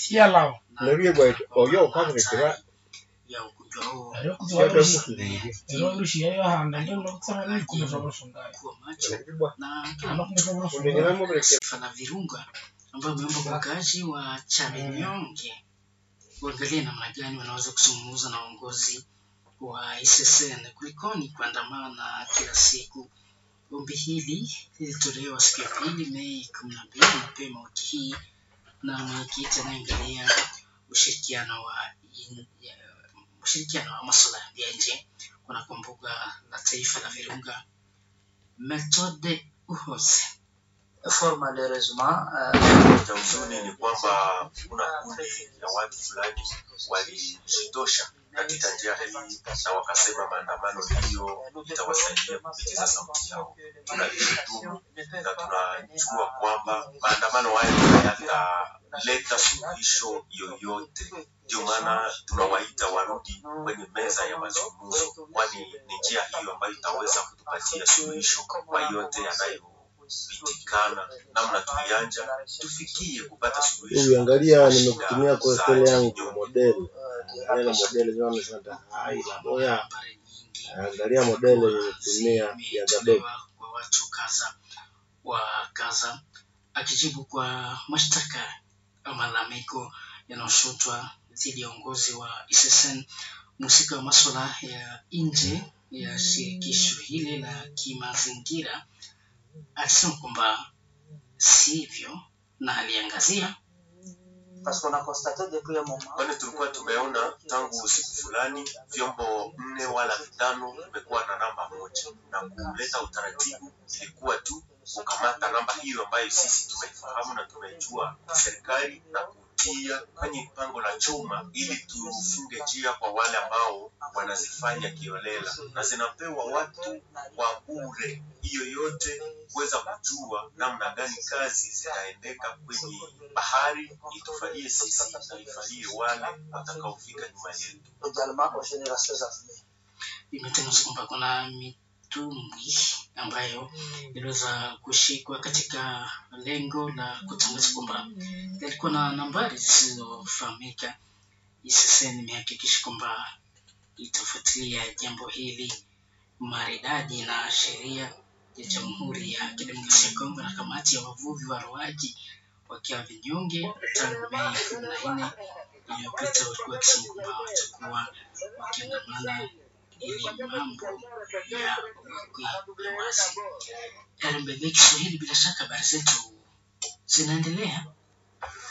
sialao Nariye bwa oyo ukabrekera ya ugonjwa huo ariyo yote kuziwarushi mukiriri. rero rushi yayo handa ndio nokusema nini kumeza burusundaya kuwa macho Nariye na ano kumeza Undengera burusundaya mubrekera. taifa la Virunga ambao wameomba kwa wakazi wa Chaminyonge kuangalia namna gani wanaweza kuzungumza na uongozi wa ICCN kulikoni kuandamana kila siku. Ombi hili lilitolewa siku ya pili Mei kumi na mbili mapema wiki hii na mwenyekiti anayeangalia ushirikiano wa in- ya- ushirikiano wa masuala ya nje kunako mbuga la taifa la Virunga Methode Uhoze. fort malheureusement euh, cha huzuni ni kwamba kuna kundi ya watu fulani walijitosha katika njia hii na wakasema maandamano hiyo itawasaidia kupitiza sauti yao. Tunalishutumu na tunajua kwamba maandamano hayo hayataleta suluhisho yoyote. Ndio maana tunawaita warudi kwenye meza ya mazungumzo, kwani ni njia hiyo ambayo itaweza kutupatia suluhisho kwa yote yanayopitikana namna tulianja tufikie kupata suluhisho. Ukiangalia kwa nimekutumia shida kwa za stele yangu kinyonge. modeli. Angalia modeli zao nasema hai la boya. habari nyingi Angalia modeli nilitumia ya Gabe. zimetolewa kwa watu kadha wa kadha, akijibu kwa mashtaka au malalamiko yanayoshutwa dhidi ya uongozi wa ICCN, mhusika wa masuala ya nje ya shirikisho hili la kimazingira alisema kwamba sivyo, na aliangazia parce qu'on a constaté depuis un moment kwani tulikuwa tumeona tangu siku fulani vyombo nne wala vitano vimekuwa na namba moja, na kuleta utaratibu ilikuwa tu kukamata namba hiyo ambayo sisi tumeifahamu na tumeijua serikali na kutia kwenye pango la chuma ili tufunge njia kwa wale ambao wanazifanya kiolela na zinapewa watu kwa bure. Hiyo yote kuweza kujua namna gani kazi zitaendeka kwenye bahari, itufalie sisi na ifalie wale watakaofika nyuma yetu. également aux générations à venir. imetangazwa kwamba kuna mitumbwi ambayo iliweza kushikwa katika lengo la kutangaza kwamba yalikuwa na nambari zisizofahamika. ICCN imehakikisha kwamba itafuatilia jambo hili maridadi na sheria ya Jamhuri ya Kidemokrasia ya Kongo na kamati ya wavuvi waroaji wakiwa vinyonge tangu Mei kumi na nne iliyopita walikuwa wakisema kwamba watakuwa wakiandamana ili mambo ya wekwe wazi. RMBB Kiswahili, bila shaka habari zetu zinaendelea.